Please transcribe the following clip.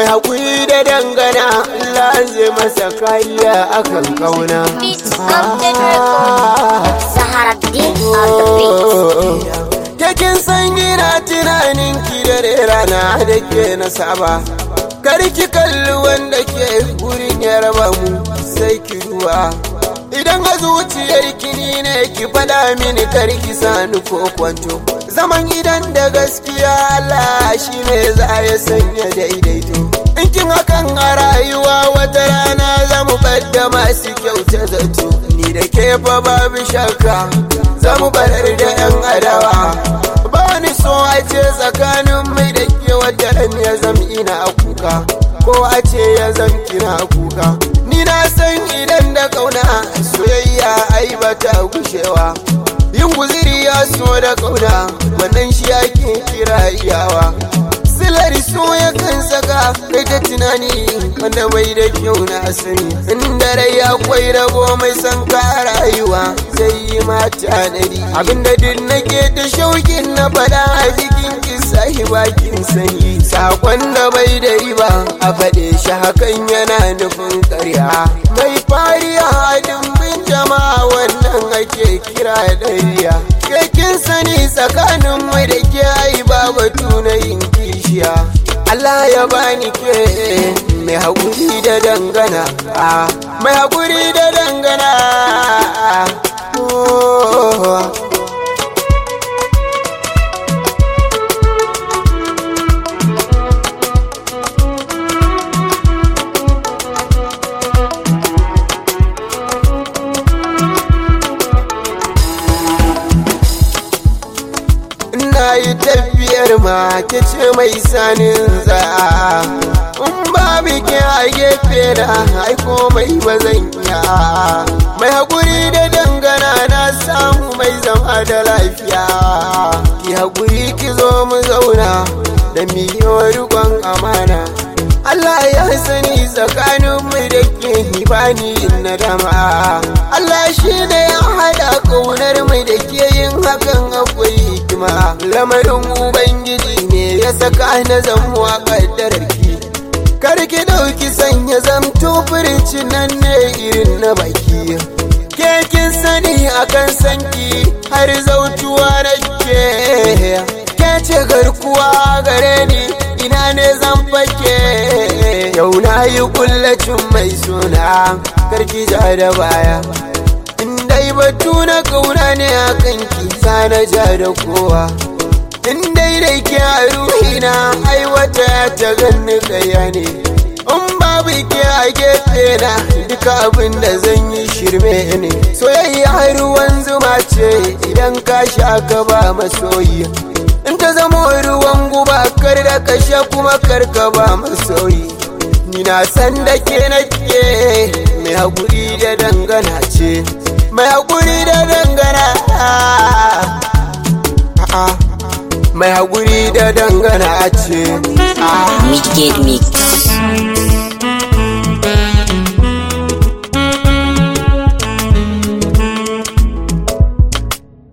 haƙuri da dangana Allah zai masa kariya akan kauna Beats Update Record. Zaharaddin on the beat. Kekin san ina tunanin ki da rana da ke na saba Kar ki kalli wanda ke gurin ya raba mu sai ki duba Idan a zuciyar ki ni ne ki faɗa mini kar ki sani ko kwanto Zaman idan da gaskiya Allah shi ne za ya sanya daidaito In kin hakan a rayuwa wata rana za mu ɓadda masu kyauta zato Ni da ke fa babu shakka za mu barar da 'yan adawa ba ni so a ce tsakanin mai da ke wata ran ya zam ina kuka ko a ce ya zam kina kuka ni na san idan da kauna soyayya ai ba ta gushewa yin guziri ya so da kauna wannan shi ake kira iyawa silar so ya kan saka kai ta tunani wanda bai da kyau na sani inda rai akwai rabo mai san ka rayuwa zai yi mata dari abinda duk nake ta shaukin na fada a jikin kisa bakin sani sakon da bai da riba a faɗe shi hakan yana nufin karya mai fariya a dimbin jama'a wannan ake kira dariya kekin sani tsakanin mai da ke ai ba batu na yin kishiya Allah ya bani ke mai haƙuri da dangana ah, mai haƙuri da dangana oh. Ina yi tafiyar ma ke ce mai sanin za In ba ke a gefe na haiko mai bazan iya Mai haƙuri da dangana na samu mai zama da lafiya Ki haƙuri ki zo mu zauna da miyo rikon amana Allah ya sani tsakanin mu da ke bani nadama Allah shi ne ya haɗa ƙaunar mu da ke yin hakan akwai hikima lamarin ubangiji ne ya saka na zamuwa ƙaddarar ki kar ki ɗauki sanya zamto furici nan ne irin na baki ke kin sani akan sanki har zautuwa na ke ke ce garkuwa gare ni ina ne zan fake yau na yi kullacin mai suna karki ja da baya in dai batu na kauna ne a kanki na ja da kowa in dai da ke a ruhina aiwata ta ganni kaya ne in babu ke a gefe na duka abin da zan yi shirme ne soyayya ruwan zuma ce idan ka sha ka ba masoyi in ta zama ruwan guba kar da kashe kuma kar ka ba masoyi ni na san da ke nake mai haƙuri da dangana ce mai haƙuri da dangana mai haƙuri da dangana ce Midgate Mix.